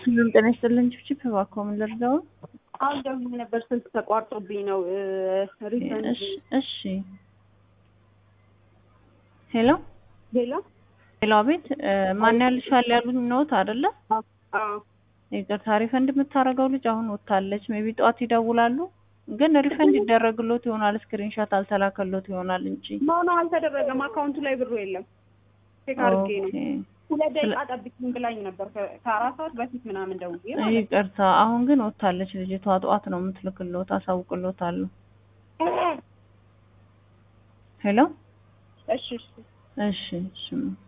ሁሉም ጤና ይስጥልን። ችፕችፕ እባክዎ ምን ልርዳው? አሁን ደውዬ ነበር ስልክ ተቋርጦብኝ ነው። ሪፈንድ እሺ እሺ። ሄሎ ሌላ ሄሎ፣ አቤት ማን ያልሻል ያሉኝ ነዎት አይደለ? አዎ ይቅርታ፣ ሪፈንድ የምታደርገው ልጅ አሁን ወጥታለች። ሜቢ ጠዋት ይደውላሉ። ግን ሪፈንድ ይደረግሎት ይሆናል። ስክሪንሾት አልተላከሎት ይሆናል እንጂ መሆኑ አልተደረገም። አካውንቱ ላይ ብሩ የለም። ቼክ አድርጌ ነው። ኦኬ። ሁለት ደቂቃ ጠብቂኝ ብላኝ ነበር ከ- ከአራት ሰዓት በፊት ምናምን ደውዬ ማለት ነው። ይቅርታ፣ አሁን ግን ወጥታለች ልጅቷ። ጠዋት ነው የምትልክሎት። አሳውቅሎታለሁ። ሄሎ እሺ እሺ እሺ እሺ